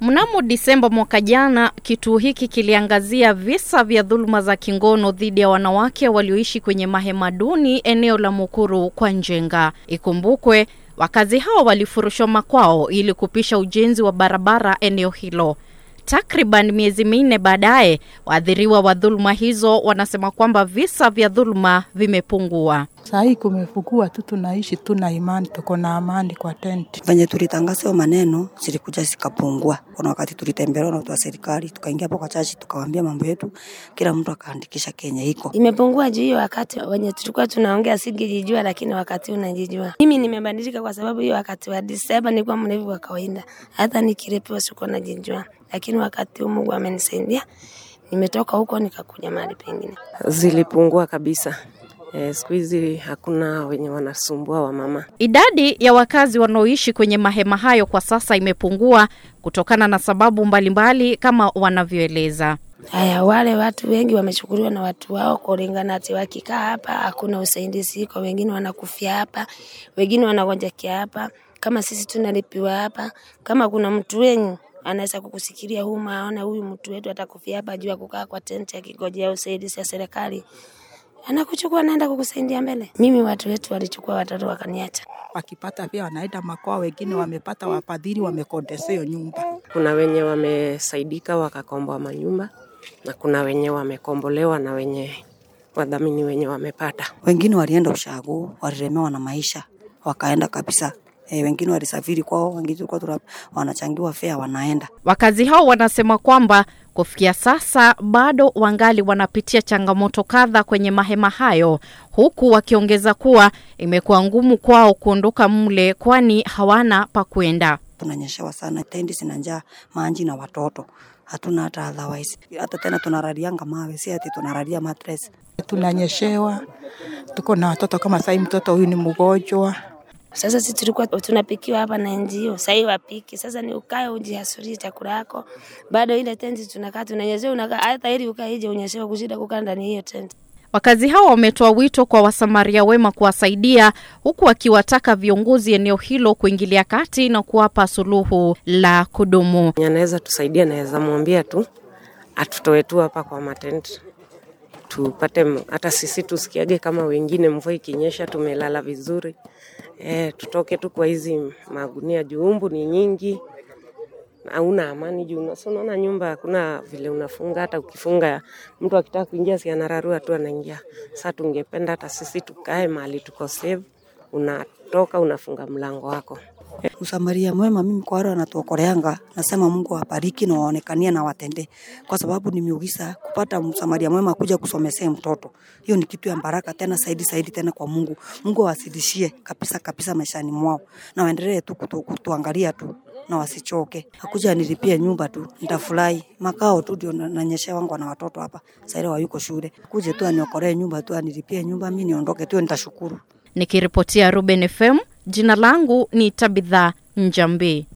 Mnamo Disemba mwaka jana, kituo hiki kiliangazia visa vya dhuluma za kingono dhidi ya wanawake walioishi kwenye mahema duni eneo la Mukuru kwa Njenga. Ikumbukwe, wakazi hao walifurushwa makwao ili kupisha ujenzi wa barabara eneo hilo. Takriban miezi minne baadaye, waathiriwa wa dhuluma hizo wanasema kwamba visa vya dhuluma vimepungua. Saa hii kumefukua tu, tunaishi tu na imani, tuko na amani kwa tenti. Venye tulitangaza hiyo maneno zilikuja zikapungua. Kuna wakati tulitembelewa na watu wa serikali, tukaingia hapo kwa chachi, tukawaambia mambo yetu, kila mtu akaandikisha Kenya iko imepungua juu hiyo wakati wenye tulikuwa tunaongea singejijua, lakini wakati unajijua. Mimi nimebadilika kwa sababu hiyo wakati wa Disemba nilikuwa mlevi wa kawaida, hata nikirepewa sikuwa najijua, lakini wakati huu Mungu amenisaidia, nimetoka huko nikakuja mahali pengine. Zilipungua kabisa. Eh, siku hizi hakuna wenye wanasumbua wamama. Idadi ya wakazi wanaoishi kwenye mahema hayo kwa sasa imepungua kutokana na sababu mbalimbali kama wanavyoeleza. Haya, wale watu wengi wamechukuliwa na watu wao kulingana ati wakikaa hapa hakuna usaidizi iko, wengine wanakufia hapa, wengine wanagonjekea hapa, kama sisi tunalipiwa hapa. Kama kuna mtu wenyu anaweza kukusikilia huma, aona huyu mtu wetu atakufia hapa juu ya kukaa kwa tenti akigojea usaidizi ya serikali anakuchukua naenda kukusaidia mbele. Mimi watu wetu walichukua watoto wakaniacha. Wakipata pia wanaenda makwao, wengine wamepata wafadhili, wamekodesha hiyo nyumba. Kuna wenye wamesaidika wakakomboa manyumba na kuna wenye wamekombolewa na wenye wadhamini wenye wamepata. wengine walienda ushago, walilemewa na maisha wakaenda kabisa. E, wengine walisafiri kwao, wengine tulikuwa tuna- wanachangiwa fea wanaenda. Wakazi hao wanasema kwamba kufikia sasa bado wangali wanapitia changamoto kadha kwenye mahema hayo, huku wakiongeza kuwa imekuwa ngumu kwao kuondoka mle, kwani hawana pa kwenda. Tunanyeshewa sana, tendi zina njaa, maji na watoto hatuna hata otherwise. Hata tena tunaralianga mawe, si ati tunaralia mattress. Tunanyeshewa, tuko na watoto kama sahii, mtoto huyu ni mgonjwa. Sasa sisi tulikuwa tunapikiwa hapa na NGO, sasa hivi wapiki. Sasa ni ukae ujihasurie chakula yako, bado ile tenti tunakaa tunanyeshewa, unakaa hata ili ukae nje unyeshewa kushinda kukaa ndani ya hiyo tenti. Wakazi hao wametoa wito kwa wasamaria wema kuwasaidia, huku wakiwataka viongozi eneo hilo kuingilia kati na kuwapa suluhu la kudumu. Mwenye anaweza tusaidia, naweza mwambia tu atutoe tu hapa kwa matenti tupate m- hata sisi tusikiage kama wengine, mvua ikinyesha tumelala vizuri. E, tutoke tu kwa hizi magunia juu umbu ni nyingi, hauna amani juu una- si unaona nyumba hakuna vile unafunga. Hata ukifunga mtu akitaka kuingia, si anararua tu anaingia. Sasa tungependa hata sisi tukae mahali tuko safe, unatoka unafunga mlango wako. Usamaria mwema, mimi kwa wale wanatuokoleanga, nasema Mungu awabariki na waonekanie na watendee, kwa sababu ni miujiza kupata msamaria mwema kuja kusomesea mtoto. Hiyo ni kitu ya baraka tena zaidi zaidi tena kwa Mungu. Mungu awazidishie kabisa kabisa maishani mwao, na waendelee tu kutu, kutuangalia tu na wasichoke. Akuja nilipie nyumba tu, nitafurahi. Makao tu ndio na- nanyeshea wangu na watoto hapa, sasa ile wayuko shule. Kuje tu aniokolee nyumba tu, anilipie nyumba, mimi niondoke tu, nitashukuru. Nikiripotia Ruben FM, jina langu ni Tabitha Njambi.